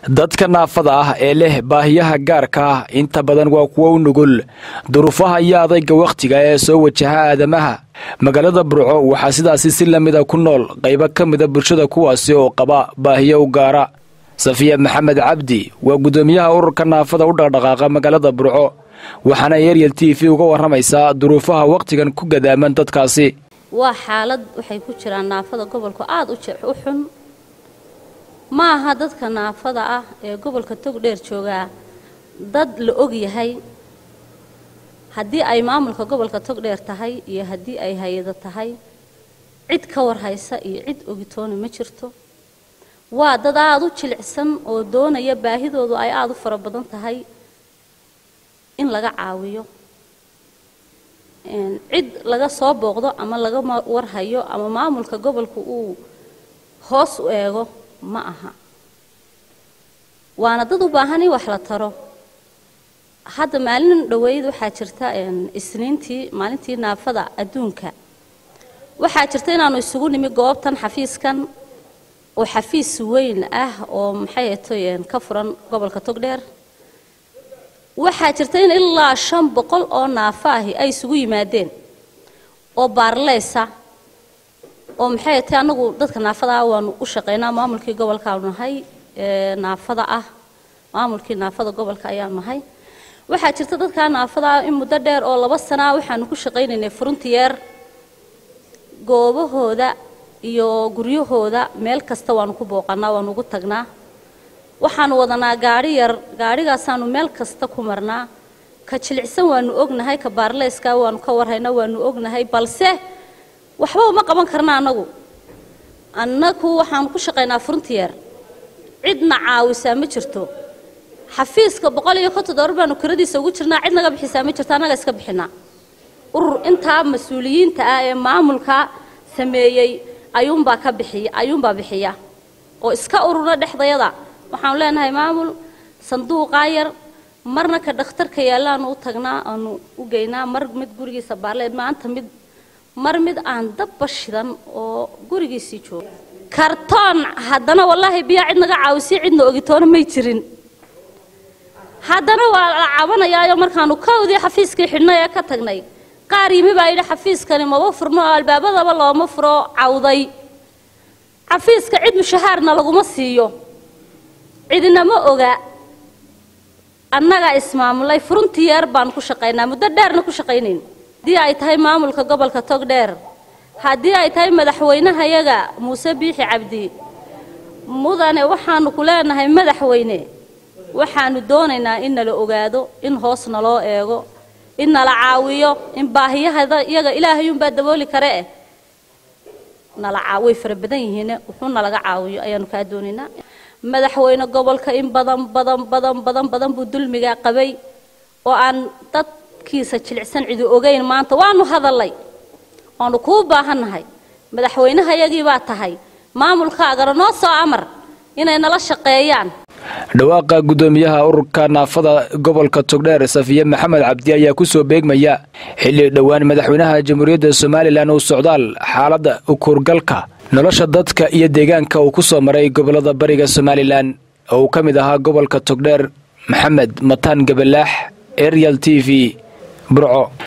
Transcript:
dadka naafada ah ee leh baahiyaha gaarka ah inta badan waa kuwo u nugul duruufaha iyo adayga wakhtiga ee soo wajaha aadamaha magaalada burco waxaa sidaasi si lamida ku nool qaybo ka mida bulshada kuwaasi oo qaba baahiyo u gaara safiya maxamed cabdi waa guddoomiyaha ururka naafada u dhaqdhaqaaqa magaalada burco waxaana eryel t v uga waramaysaa duruufaha wakhtigan ku gadaaman dadkaasi waa xaalad waxay ku jiraan naafada gobolku aada u xun ma aha dadka naafada ah ee gobolka togdheer joogaa dad la og yahay haddii ay maamulka gobolka togdheer tahay iyo haddii ay hay-ado tahay cid ka warhaysa iyo cid ogitoona ma jirto waa dad aada u jilicsan oo doonaya baahidoodu ay aada u fara badan tahay in laga caawiyo cid laga soo booqdo ama laga warhayo ama maamulka gobolka uu hoos u eego ma aha waana dad u baahan in wax la taro hadda maalin dhoweyd waxaa jirta isniintii maalintii naafada adduunka waxaa jirta inaanu isugu nimi goobtan xafiiskan oo xafiis weyn ah oo maxay ato ka furan gobolka togdheer waxaa jirta in ilaa shan boqol oo naafo ahi ay isugu yimaadeen oo baarleysa oo maxay tahay annagu dadka naafada ah waanu u shaqaynaa maamulkii gobolkaanu nahay naafada ah maamulkii naafada gobolka ayaanu nahay waxaa jirta dadkaa naafada ah in muddo dheer oo laba sanaa waxaanu ku shaqaynaynay frontiyeer goobahooda iyo guryahooda meel kasta waanu ku booqanaa waanu ugu tagnaa waxaanu wadanaa gaadhi yar gaadhigaasaanu meel kasta ku marnaa ka jilicsan waanu ognahay ka baarleyska waanu ka warhaynaa waanu ognahay balse waxba uma qaban karna annagu annagu waxaanu ku shaqaynaa frontiyer cidna caawisaa ma jirto xafiiska boqol iyo konton dollar baanu kiradiisa ugu jirnaa cid naga bixisaa ma jirto annaga iska bixinaa urur intaa mas-uuliyiinta ah ee maamulka sameeyey ayuunbaa ka bixiya ayuunbaa bixiya oo iska urura dhexdayada waxaanu leenahay maamul sanduuqaa yar marna ka dhakhtarka yaallaanu u tagnaa aanu u geynaa mar mid gurigiisa baarleed maanta mid mar mid aan dabba shidan oo gurigiisii jooga kartoon haddana wallaahi biyaa cid naga caawisiy cidna ogitoona may jirin haddana waa la cabanayaayo markaanu kawdii xafiiskii xidhnay ee ka tagnay qaar yimi baa yidhi xafiiskani maba furno oo albaabadaba looma furo cawday xafiiska cid mushahaarna laguma siiyo cidina ma oga annagaa ismaamulay frontiyeer baan ku shaqaynaa muddo dheerna ku shaqaynayn haddii ay tahay maamulka gobolka togdheer haddii ay tahay madaxweynahayaga muuse biixi cabdi mudane waxaanu ku leenahay madaxweyne waxaanu doonaynaa in nala ogaado in hoos naloo eego in nala caawiyo in baahiyahada iyaga ilaahayuunbaa dabooli kare eh nala way fara badan yihiin wuxuu nalaga caawiyo ayaanu kaa doonaynaa madaxweyne gobolka in badan badan badan badan badan buu dulmigaa qabay oo aan dadkiisa jilicsan cidi ogeyn maanta waanu hadallay waanu kuu baahannahay madaxweynehayagii baa tahay maamulkaagana noo soo amar inay nala shaqeeyaan dhawaaqa guddoomiyaha ururka naafada gobolka togdheer safiye maxamed cabdi ayaa ku soo beegmaya xilli dhowaan madaxweynaha jamhuuriyadda somalilan uu socdaal xaaladda ukuurgalka nolosha dadka iyo deegaanka uu ku soo maray gobollada bariga somalilan oo uu ka mid ahaa gobolka togdheer maxamed mataan gabalaax eryal t v burco